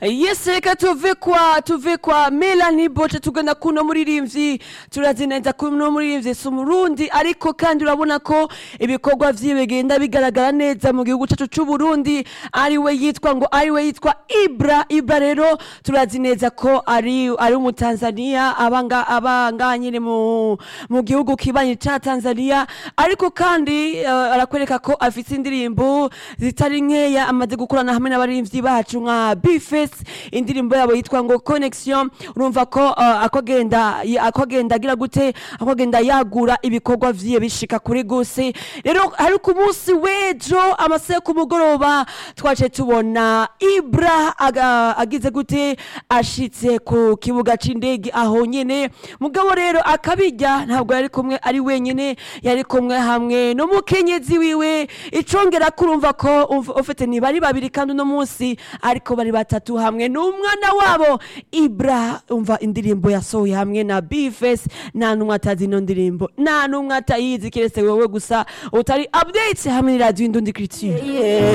yes reka tuve kwa tuve kwa melanie boce tugana kuno muririmvyi turazi neza ko uno muririmvyi si umurundi ariko kandi urabona ko ibikorwa vyiwe bigenda bigaragara neza mu gihugu cacu c'uburundi ariwe yitwa ngo ariwe yitwa ibra ibra rero turazi neza ko ari ari umutanzania abanga abanga nyine mu mu gihugu kibanyi ca tanzania ariko kandi eh, arakwereka ko afise indirimbo zitari nkeya amaze gukorana hamwe n'abarimvyi bacu nka bifes indirimbo yabo yitwa ngo connection urumva ko uh, akogenda akogenda agira gute akogenda yagura ibikorwa vyiye bishika kuri gose rero hari ku munsi w'ejo amasaha yo ku mugoroba twace tubona ibra aga- agize gute ashitse ku kibuga c'indege aho nyene mugabo rero akabijya ntabwo yari kumwe ari wenyene yari kumwe hamwe n'umukenyezi wiwe icongera kurumva ko umva- ufite ni bari babiri kandi uno munsi ariko bari batatu hamwe n'umwana wabo ibra umva indirimbo yasohoye hamwe na bifes nta n'umwe atazi ino ndirimbo nta n'umwe atayizi keretse wewe gusa utari update hamwe n'iradiyo indundi culture